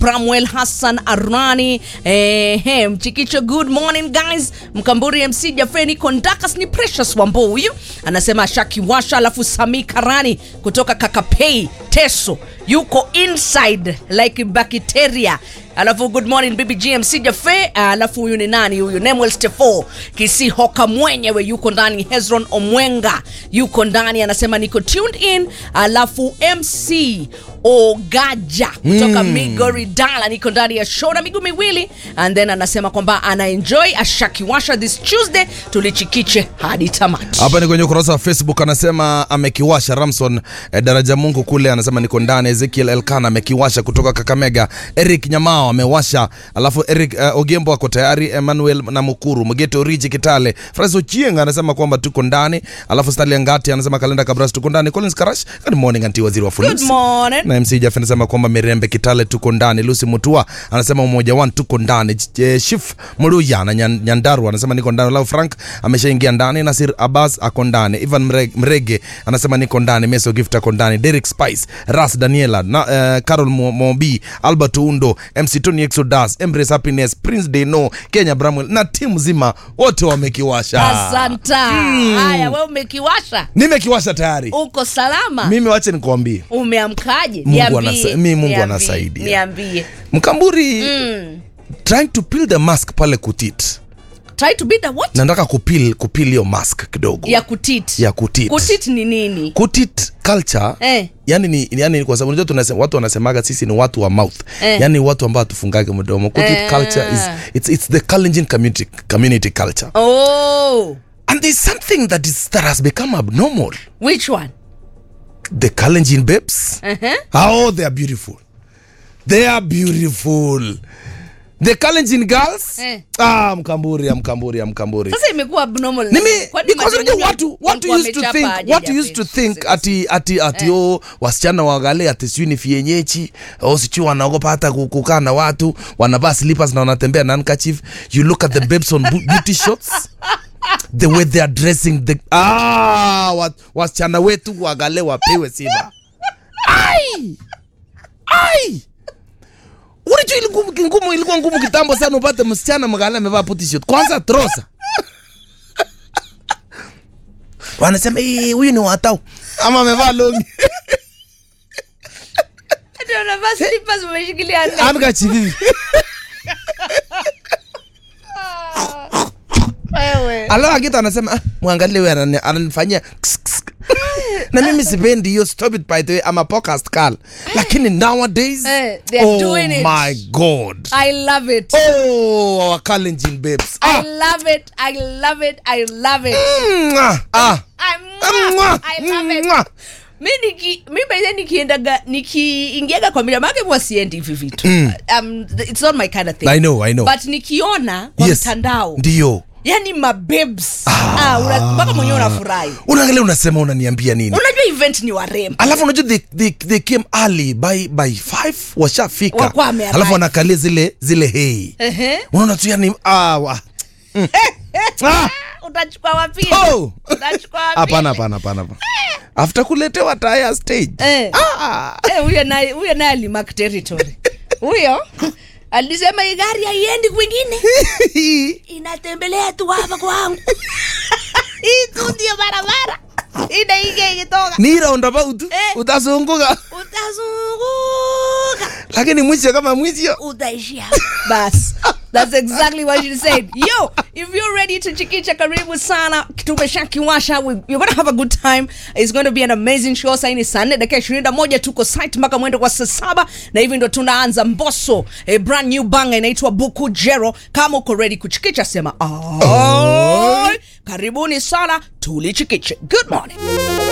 Bramwell Hassan Arani eh, eh, Mchikicho, good morning guys. Mkamburi MC Jafeni Kondakas ni Precious Wambo huyu anasema Shaki Washa, alafu Sami Karani kutoka Kakapei Teso yuko inside like bacteria alafu good morning bibi gmc jafe alafu huyu ni nani huyu nemwel stefo kisihoka mwenyewe yuko ndani hezron omwenga yuko ndani anasema niko tuned in alafu mc ogaja kutoka mm. migori dala niko ndani ya show na miguu miwili and then anasema kwamba anaenjoy ashakiwasha this tuesday tulichikiche hadi tamati hapa ni kwenye ukurasa wa facebook anasema amekiwasha ramson eh, daraja mungu kule anasema niko ndani ezekiel elkana amekiwasha kutoka kakamega eric nyamao amewasha alafu eric uh, ogembo ako tayari emmanuel na mukuru mgeto riji kitale fras ochieng anasema kwamba tuko ndani alafu stali angati anasema kalenda kabras tuko ndani collins karash good morning anti waziri wa good fulims morning na mc jaf anasema kwamba mirembe kitale tuko ndani lusi mutua anasema umoja one tuko ndani J- shif mruya na Nyan- nyandaru anasema niko ndani lau frank ameshaingia ndani nasir abbas ako ndani ivan Mre- mrege anasema niko ndani meso gift ako ndani derek spice ras daniela na, uh, carol Mo- mobi albert undo mc tony exodas embrace happiness prince deno kenya bramwell na timu zima wote wamekiwasha asanta haya we umekiwasha nimekiwasha tayari uko salama mimi wache nikuambie umeamkaje Mungu Niambie, anasa- mi Mungu niambie, anasaidia. niambie mkamburi mm. trying to peel the mask pale kutit try to be the what nataka kupil kupil hiyo mask kidogo ya kutit ya kutit kutit ni nini kutit culture Eh. yani ni yani kwa sababu unajua tunasema watu wanasemaga sisi ni watu wa mouth Eh. yani watu ambao hatufungage mdomo kutit Eh. culture is it's, it's the Kalenjin community community culture oh and there's something that is that has become abnormal which one the Kalenjin babes uh-huh. oh they are beautiful they are beautiful the Kalenjin girls Eh. ah mkamburi ya mkamburi ya mkamburi sasa imekuwa abnormal Nimi, Kwani because majirani unajua watu watu walikuwa used to wamechapa think aje watu Jafe? used to think ati ati ati oh wasichana wagale ati sijui ni fienyechi au sijui wanaogopa hata ku- kukaa na watu wanavaa slippers na wanatembea na handkerchief you look at the babes on bu- beauty shots the way they are dressing the ah wa- wasichana wetu wagale wapewe sifa ai ai Unajua ilikuwa ngumu, ilikuwa ngumu kitambo sana upate msichana mgale amevaa puti shot. Kwanza trosa. Wanasema "Eh, huyu ni watau ama amevaa longi. Ati wanavaa slippers wameshikilia nne. Amka chivivi. Wewe. Alafu akita anasema ah, mwangalie wewe anani- ananifanyia ks, ks. na mimi sipendi hiyo stop it by the way I'm a podcast girl. Lakini nowadays Eh, they are oh doing it. my god. I love it. Oh, our Kalenjin babes. I Ah. love it. I love it. I love it. Mwah. Ah. I, Mwah. I love it. Mwah. mi niki mi baidhe nikiendaga nikiingiaga kwa mila make huwa siendi hivi vitu um, it's not my kind of thing I know, I know. but nikiona kwa Yes. mtandao Ndio. yani mabebs ah, una- mpaka mwenyewe unafurahi unaangalia unasema unaniambia nini unajua event ni warembo alafu unajua they, they, they came early by by five washafika Wakuwa wamearrive. alafu wanakalia zile zile hei Ehe. unaona tu yani ah, wa. Mm. Ah, utachukua wapi oh. utachukua wapi hapana hapana hapana hapana. after kuletewa taya stage Eh. ah. Eh, huyo naye huyo naye alimark territory huyo alisema hii gari haiendi kwingine inatembelea tu hapa kwangu hii tu ndio barabara inaingia ikitoka ni roundabout Eh. utazunguka utazunguka lakini mwisho kama mwisho utaishia bas that's exactly what she said yo if you're ready to chikicha karibu sana tumeshakiwasha We- you're gonna have a good time it's going to be an amazing show saini saa nne dakika ishirini na moja tuko site mpaka mwendo kwa saa saba na hivi ndo tunaanza mboso a brand new banga inaitwa buku jero kama uko ready kuchikicha sema oh. karibuni sana tulichikiche good morning